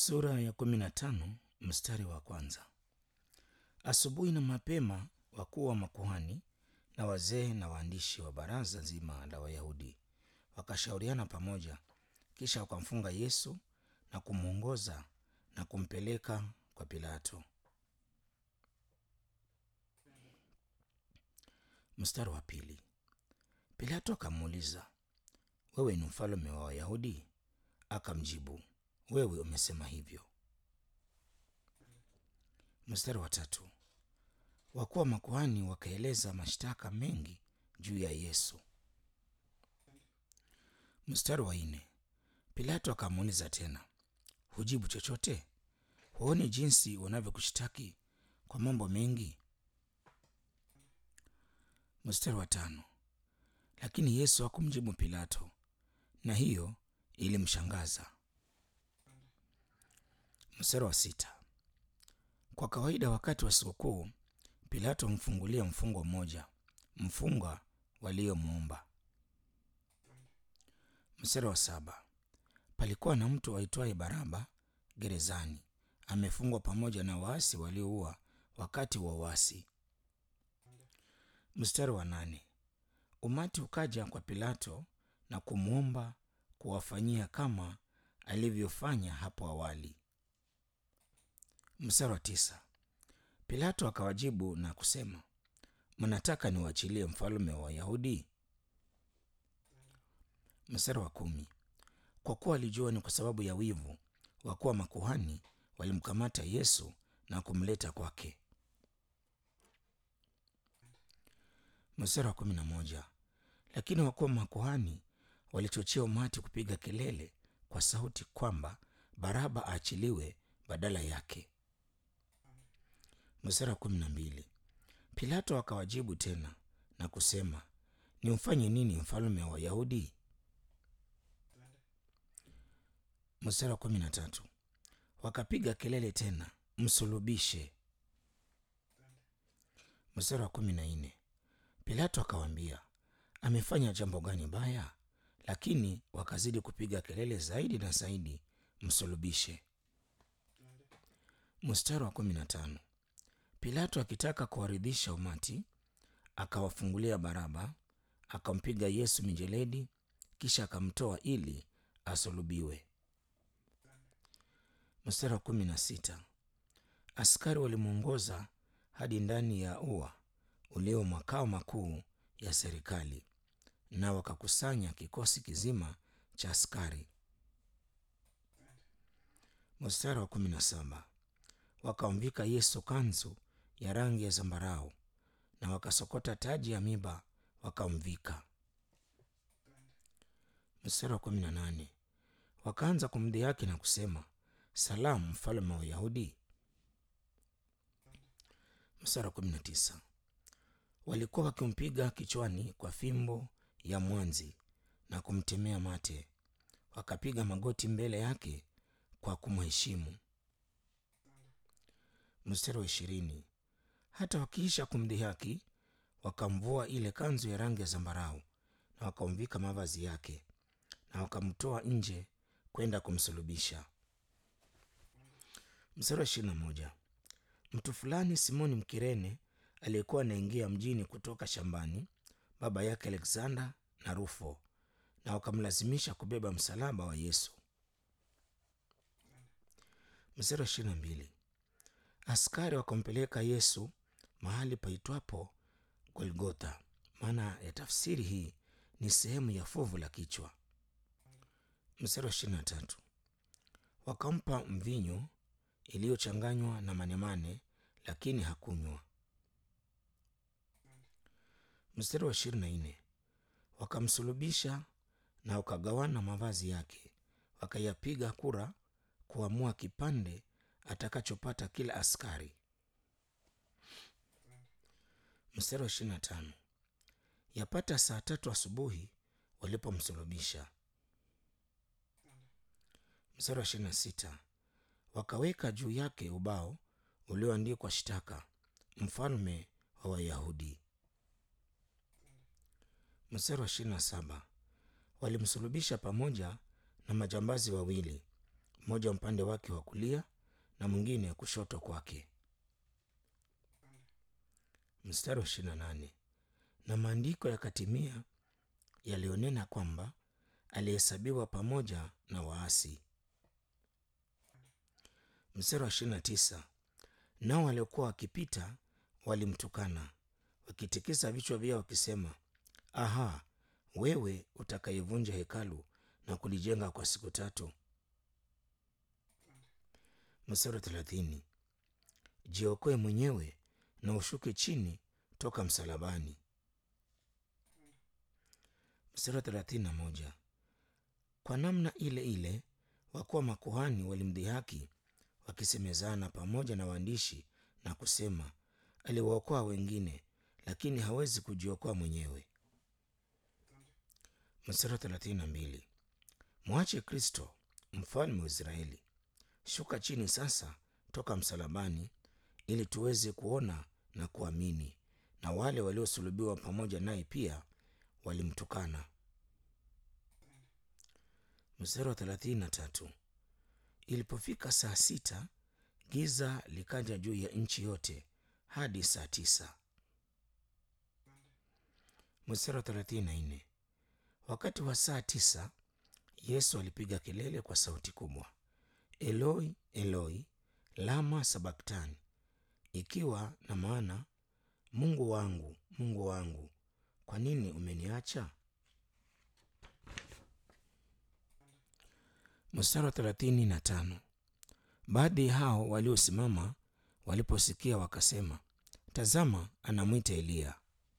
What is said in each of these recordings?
Sura ya kumi na tano mstari wa kwanza. Asubuhi na mapema wakuu wa makuhani na wazee na waandishi wa baraza zima la Wayahudi wakashauriana pamoja, kisha wakamfunga Yesu na kumwongoza na kumpeleka kwa Pilato. Mstari wa pili. Pilato akamuuliza, wewe ni mfalme wa Wayahudi? Akamjibu, wewe umesema hivyo. Mstari wa tatu. Wakuu wa makuhani wakaeleza mashtaka mengi juu ya Yesu. Mstari wa nne. Pilato akamuuliza tena, hujibu chochote? Huoni jinsi wanavyokushtaki kwa mambo mengi? Mstari wa tano. Lakini Yesu hakumjibu Pilato, na hiyo ilimshangaza. Mstari wa sita. Kwa kawaida wakati wa sikukuu Pilato humfungulia mfungwa mmoja, mfungwa waliomwomba. Mstari wa saba. Palikuwa na mtu aitwaye Baraba gerezani, amefungwa pamoja na waasi walioua wakati wa uasi. Mstari wa nane. Umati ukaja kwa Pilato na kumwomba kuwafanyia kama alivyofanya hapo awali. Mstari wa tisa. Pilato akawajibu na kusema, mnataka niwaachilie mfalme wa Wayahudi? Mstari wa kumi. Kwa kuwa alijua ni kwa sababu ya wivu, wakuu wa makuhani walimkamata Yesu na kumleta kwake. Mstari wa kumi na moja. Lakini wakuu wa makuhani walichochea umati kupiga kelele kwa sauti kwamba Baraba aachiliwe badala yake. Mstari wa kumi na mbili. Pilato akawajibu tena na kusema, nimfanye nini mfalme wa Wayahudi? Mstari wa kumi na tatu. Wakapiga kelele tena, msulubishe. Mstari wa kumi na nne. Pilato akawaambia, amefanya jambo gani baya? Lakini wakazidi kupiga kelele zaidi na zaidi, msulubishe. Mstari wa kumi na tano. Pilato akitaka kuwaridhisha umati, akawafungulia Baraba, akampiga Yesu mijeledi, kisha akamtoa ili asulubiwe. Mstari wa kumi na sita. Askari walimwongoza hadi ndani ya ua ulio makao makuu ya serikali, na wakakusanya kikosi kizima cha askari. Mstari wa kumi na saba. Wakamvika Yesu kanzu ya rangi ya zambarau na wakasokota taji ya miba wakamvika. Mstari wa kumi na nane. Wakaanza kumdhihaki na kusema, salamu mfalme wa Wayahudi. Mstari wa kumi na tisa. Walikuwa wakimpiga kichwani kwa fimbo ya mwanzi na kumtemea mate, wakapiga magoti mbele yake kwa kumheshimu. Mstari wa ishirini. Hata wakiisha kumdhihaki, wakamvua ile kanzu ya rangi ya zambarau na wakamvika mavazi yake na wakamtoa nje kwenda kumsulubisha. Mstari wa ishirini na moja. Mtu fulani Simoni Mkirene aliyekuwa anaingia mjini kutoka shambani, baba yake Alexander na Rufo, na wakamlazimisha kubeba msalaba wa Yesu. Mstari wa ishirini na mbili. Askari wakampeleka Yesu mahali paitwapo Golgotha. Maana ya tafsiri hii ni sehemu ya fuvu la kichwa. Mstari wa ishirini na tatu. Wakampa mvinyo iliyochanganywa na manemane, lakini hakunywa. Mstari wa ishirini na nne. Wakamsulubisha na wakagawana mavazi yake, wakayapiga kura kuamua kipande atakachopata kila askari. Mstari wa ishirini na tano. Yapata saa tatu asubuhi walipomsulubisha. Mstari wa ishirini na sita. Wakaweka juu yake ubao ulioandikwa shtaka, mfalme wa Wayahudi. Mstari wa ishirini na saba. Walimsulubisha pamoja na majambazi wawili, mmoja upande wake wa kulia na mwingine kushoto kwake. Mstari wa ishirini na nane na maandiko yakatimia yaliyonena kwamba alihesabiwa pamoja na waasi. Mstari wa ishirini na tisa nao waliokuwa wakipita walimtukana wakitikisa vichwa vyao wakisema, aha, wewe utakayevunja hekalu na kulijenga kwa siku tatu. Mstari wa thelathini jiokoe mwenyewe na ushuke chini toka msalabani. Mstari wa thelathini na moja kwa namna ile ile wakuwa makuhani walimdhihaki wakisemezana pamoja na waandishi na kusema, aliwaokoa wengine, lakini hawezi kujiokoa mwenyewe. Mstari wa thelathini na mbili mwache Kristo mfalme wa Israeli, shuka chini sasa toka msalabani, ili tuweze kuona na kuamini. Na wale waliosulubiwa pamoja naye pia walimtukana. Mstari wa thelathini na tatu ilipofika saa sita giza likaja juu ya nchi yote hadi saa tisa. Mstari wa thelathini na nne wakati wa saa tisa Yesu alipiga kelele kwa sauti kubwa, Eloi Eloi lama sabaktani, ikiwa na maana Mungu wangu Mungu wangu, kwa nini umeniacha? Mstari wa thelathini na tano baadhi hao waliosimama waliposikia wakasema, tazama, anamwita Eliya.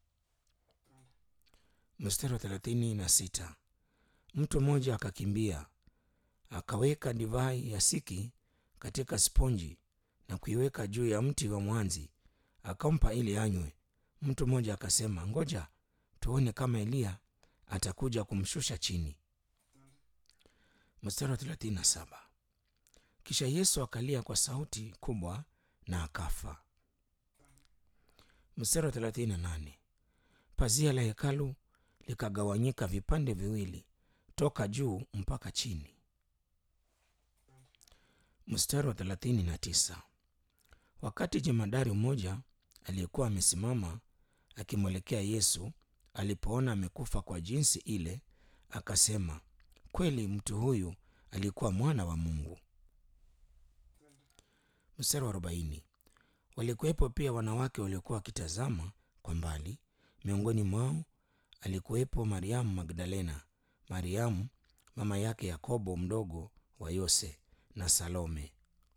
Mstari wa thelathini na sita mtu mmoja akakimbia akaweka divai ya siki katika sponji na kuiweka juu ya mti wa mwanzi akampa ili anywe. Mtu mmoja akasema, ngoja tuone kama Eliya atakuja kumshusha chini. Mstari wa thelathini na saba kisha Yesu akalia kwa sauti kubwa na akafa. Mstari wa thelathini na nane pazia la hekalu likagawanyika vipande viwili toka juu mpaka chini. Mstari wa thelathini na tisa wakati jemadari mmoja aliyekuwa amesimama akimwelekea Yesu alipoona amekufa kwa jinsi ile, akasema, kweli mtu huyu alikuwa mwana wa Mungu. Mstari wa arobaini walikuwepo pia wanawake waliokuwa wakitazama kwa mbali. Miongoni mwao alikuwepo Mariamu Magdalena, Mariamu mama yake Yakobo mdogo wa Yose na Salome.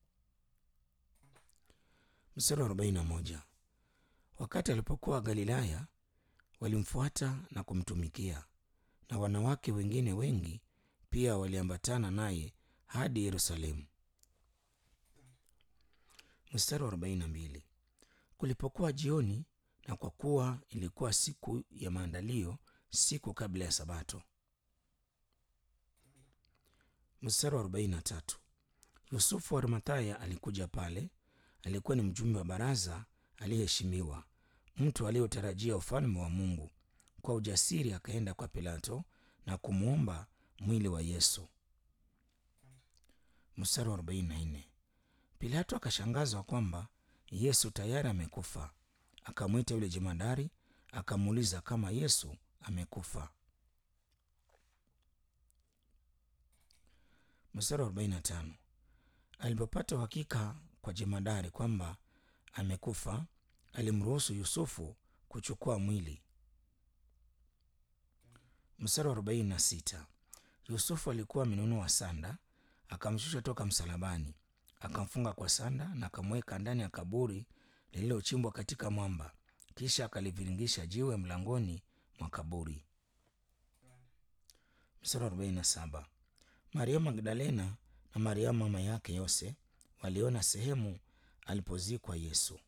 Mstari wa arobaini na moja wakati alipokuwa Galilaya walimfuata na kumtumikia, na wanawake wengine wengi pia waliambatana naye hadi Yerusalemu. Mstari wa arobaini na mbili kulipokuwa jioni, na kwa kuwa ilikuwa siku ya maandalio, siku kabla ya Sabato. Mstari wa arobaini na tatu Yusufu wa Arimathaya alikuja pale. Alikuwa ni mjumbe wa baraza aliyeheshimiwa, mtu aliyotarajia ufalme wa Mungu. Kwa ujasiri akaenda kwa Pilato na kumwomba mwili wa Yesu. Mstari wa 44 Pilato akashangazwa kwamba Yesu tayari amekufa. Akamwita yule jemadari akamuuliza kama Yesu amekufa. Mstari wa 45 Alipopata uhakika kwa jemadari kwamba amekufa, alimruhusu Yusufu kuchukua mwili. Mstari wa 46 Yusufu alikuwa amenunua sanda, akamshusha toka msalabani, akamfunga kwa sanda na akamweka ndani ya kaburi lililochimbwa katika mwamba, kisha akaliviringisha jiwe mlangoni mwa kaburi. Mstari wa 47 Mariamu Magdalena na Mariamu mama yake Yose waliona sehemu alipozikwa Yesu.